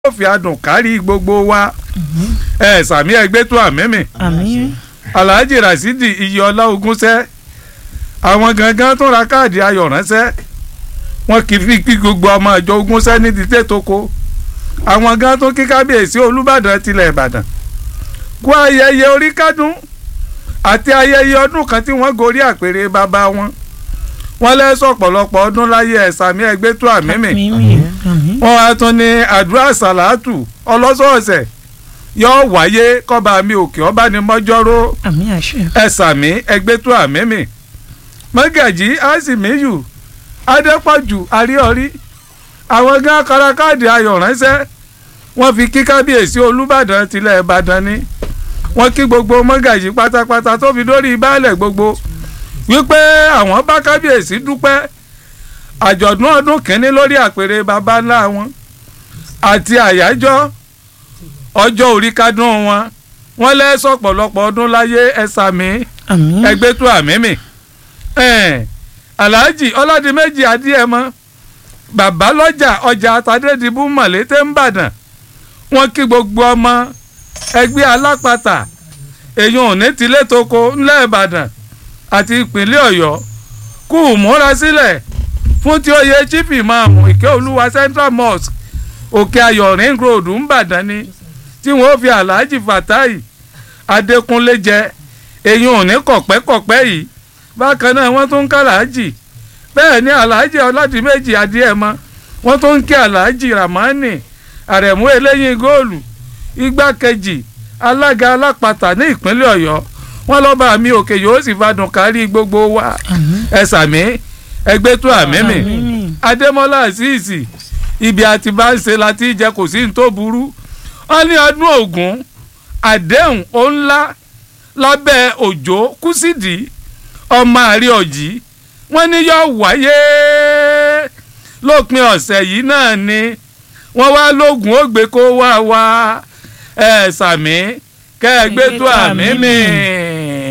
yóò fi adùn kárí gbogbo wa ẹ sàmí ẹgbẹ́ tó àmẹ́mì àmín alhaji rasidi iyọlá ogúnṣẹ́ àwọn gangan tó ra káàdì ayọ̀ ránṣẹ́ wọn kì í fi kí gbogbo ọmọ ìjọ ogúnṣẹ́ ní ti tètòkó àwọn gan tó kí kábíyèsí olúbàdàn tilẹ̀ ìbàdàn kú ayẹyẹ orí kádùn àti ayẹyẹ ọdún kan tí wọ́n gorí àpèrè bàbá wọn wọ́n lẹ́sọ̀ ọ̀pọ̀lọpọ̀ ọdún láyé ẹ̀sàmí ẹgbẹ́ tó àmẹ́mì àmín àmín wọ́n wá tún ní àdúrà sàlátù ọlọ́sọ̀ọ̀sẹ̀ yóò wáyé kọ́ba mi òkè ọba ní mọ́jọ́rọ́ àmín àṣẹ ẹ̀sàmí ẹgbẹ́ tó àmẹ́mì mọ́gàjì àsìmíyù adépọ̀jù àríọ̀rí àwọn gán kárakáàdì ayọ̀ ránṣẹ́ wọ́n fi kí kábíyèsí olúbàdàn tilẹ̀ ìbàdàn ni wọ́n kí gbogbo mọ́gàjì pátápátá tó fi dórí baálẹ̀ gbogbo wípé àwọn bá kábíyèsí dúpẹ́ àjọ̀dún ọdún kìíní lórí àpèrè baba ńlá wọn àti àyájọ́ ọjọ́ orí kádùn wọn wọ́n lẹ́sọ̀ pọ̀lọpọ̀ ọdún láyé ẹ̀sàmí àmín ẹgbẹ́ tó àmímì alhaji ọládìmẹ́jì adíẹ̀mọ́ bàbá lọ́jà ọjà àtàdédìbò mọ̀lété ńbàdàn wọ́n kí gbogbo ọmọ ẹgbẹ́ alápàtà èyàn ò ní tilé toko ńlẹ̀ ìbàdàn àti ìpínlẹ̀ ọ̀yọ́ kú múra sílẹ̀ fún tí ó yẹ chief imam ìkẹ́ olúwa central mosque òkè ayọ̀ ring road ńbàdàn ni tí wọ́n fi alhaji fatai adékúnlé jẹ èyàn ò ní kọ̀pẹ́kọ̀pẹ́ yìí bákan náà wọ́n tún ń ká aláàjì bẹ́ẹ̀ ni aláàjì ọládìméjì adìẹ̀mọ wọ́n tún ń kí aláàjì ramani àrẹ̀mú eléyìn góòlù igbákejì alága alápàtà ní ìpínlẹ̀ ọ̀yọ́ wọ́n lọ́ba mi òkè yóò sì fadùn kárí gbogbo wa àmín ẹ sàmí ẹgbẹ́ tó àmímì àmín adémọ́lá àṣìṣì ibi àti bá ń ṣe láti jẹ kò sí ní tó burú wọ́n ní ọdún ògún àdéhùn ó ńlá lábẹ́ òjò kùsìdì ọmọ àrí ọ̀jì wọ́n ní yóò wáyé lópin ọ̀sẹ̀ yìí náà ni wọ́n wá lóògùn ògbé kó wá wá ẹ̀ sàmí kẹ́ ẹ gbé tó àmì mi.